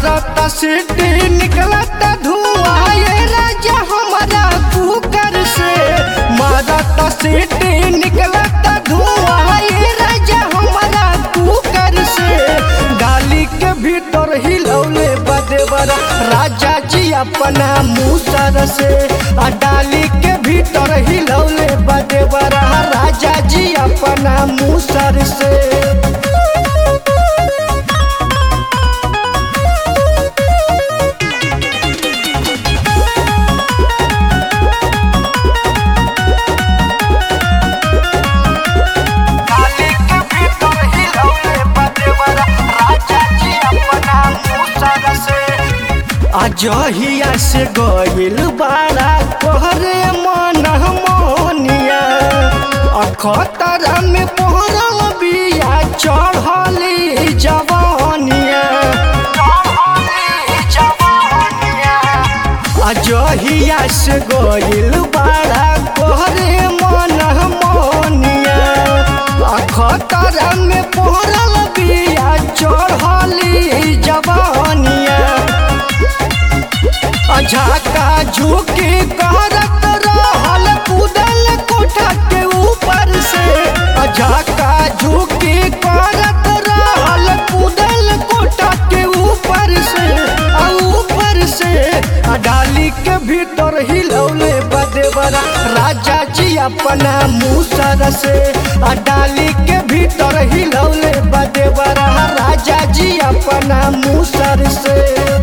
मारत सीटी निकलत धुआं ये राजा हमारा कुकर से मारत सीटी निकलत धुआं ये राजा हमारा कुकर से गाली के भीतर हिलौले बदेवर राजा जी अपना मुसर से आ डाली के भीतर हिलौले बदेवर राजा जी अपना मुसर से डाली के भीतर हिलौले बदेवर राजा जी अपना मुसर से अजहिया से गइल बाड़ा कहरे मन मोनिया अखतरा में पहरल बिया चढ़ली जवानिया अजहिया से गइल बाड़ा कहरे मन मोनिया अखतरा में पहरल बिया चढ़ली जवानिया अझाका झुकी करत रहल कूदल कोठा के ऊपर से अझाका झुकी करत रहल कूदल कोठा के ऊपर से आ ऊपर से आ डाली के भीतर हिलौले बदेवरा राजा जी अपना मुसर से आ डाली के भीतर हिलौले बदेवरा राजा जी अपना मुसर से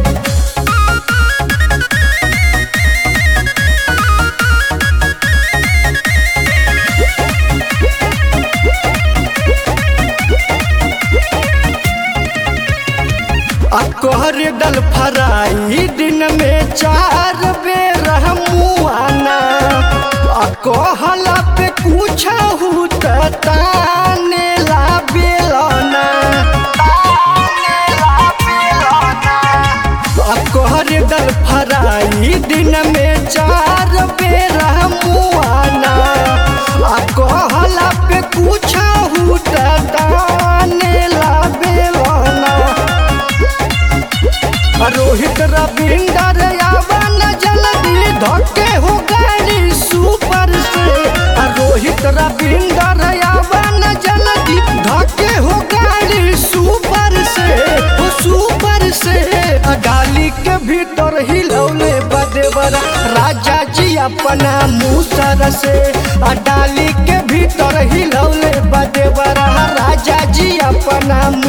अकोहर दल फराई दिन में चार बेर मुआना अकोहला पे कुछ हुत ताने ला बेलना अकोहर दल फराई दिन में चार बेर मुआना अकोहला पे कुछ हुत ताने ला बेलना रोहित रविंदर यावन जल्दी धक्के हो गाड़ी सुपर से रोहित रविंदर यावन जल्दी धक्के हो गाड़ी सुपर से हो सुपर से डाली के भीतर हिलौले बदेवर राजा जी अपना मुसर से डाली के भीतर हिलौले बदेवर राजा जी अपना